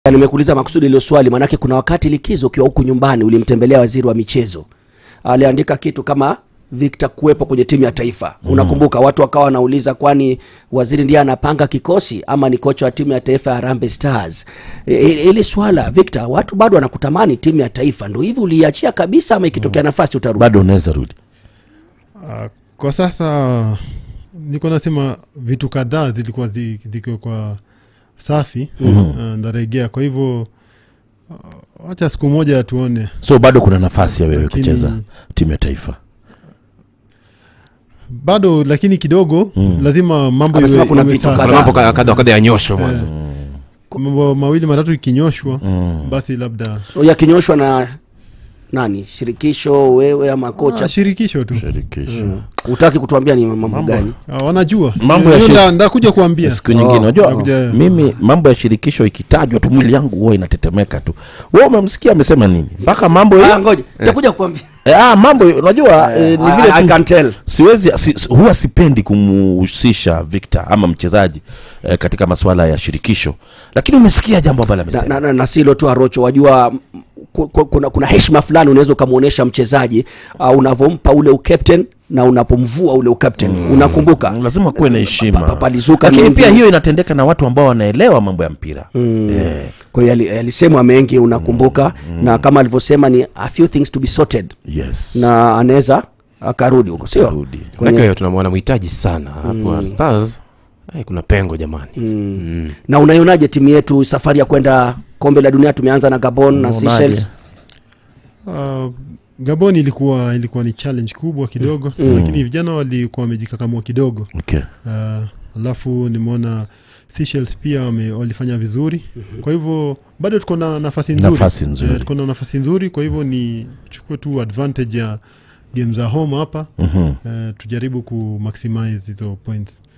nimekuuliza makusudi ilo swali manake kuna wakati likizo ukiwa huku nyumbani ulimtembelea waziri wa michezo aliandika kitu kama Victor kuwepo kwenye timu ya taifa mm. unakumbuka watu wakawa wanauliza kwani waziri ndiye anapanga kikosi ama ni kocha wa timu ya taifa ya Harambee Stars I- i- ili swala Victor watu bado wanakutamani timu ya taifa ndo hivi uliachia kabisa ama ikitokea nafasi utarudi bado unaweza rudi Uh, kwa sasa niko nasema vitu kadhaa zilikuwa zi- zikiwa kwa safi mm-hmm. uh, ndaregea kwa hivyo uh, wacha siku moja tuone so bado kuna nafasi ya wewe Lakini- kucheza timu ya taifa bado lakini kidogo mm. lazima mambo Amesema iwe- kuna iwe vitu safi. kadhaa. kuna mambo kadha kadha kadha ya nyosho mwanzo mambo mawili matatu ikinyoshwa basi labda so yakinyoshwa na nani shirikisho wewe ama kocha ah, shirikisho tu shirikisho utaki kutuambia ni mambo gani Ah, wanajua Mambo ya Hiyo shir- nda- ndakuja kuambia siku nyingine unajua Nakuja- mimi mambo ya shirikisho ikitajwa tu mwili yangu huwa inatetemeka tu we umemsikia amesema nini mpaka mambo ah, ya, ngoja nitakuja kuambia eh, ah, mambo unajua eh, ni I- vile I tu can tell. siwezi si, si- huwa sipendi kumuhusisha Victor ama mchezaji eh, katika masuala ya shirikisho lakini umesikia jambo ambalo na, amesema na, na, na silo tu arocho wajua m- ku- ku- kuna, kuna heshima fulani unaweza ukamwonyesha mchezaji uh, unavyompa ule ukapten na unapomvua ule ukapten mm. unakumbuka lazima kuwe na Pa- pa- heshima palizuka lakini mengi. pia hiyo inatendeka na watu ambao wanaelewa mambo ya mpira mm. eh, kwa hiyo yali- yalisemwa mengi unakumbuka mm. na kama alivyosema ni a few things to be sorted yes na anaweza akarudi huko sio Arudi. manake huyo tunamwona mhitaji sana hapo stars eh, kuna pengo jamani na unaionaje timu yetu safari ya kwenda kombe la dunia tumeanza na gabon na Unaonaje? Seychelles Uh, gabon ilikuwa ilikuwa ni challenge kubwa kidogo mm. lakini vijana walikuwa wamejikakamua kidogo okay. uh, alafu nimeona Seychelles pia wame, walifanya vizuri mm-hmm. kwa hivyo bado tuko na nafasi nzuri, Nafasi nzuri. Eh, tuko na nafasi nzuri kwa hivyo ni chukue tu advantage ya game za home hapa mm-hmm. uh, tujaribu ku maximize hizo points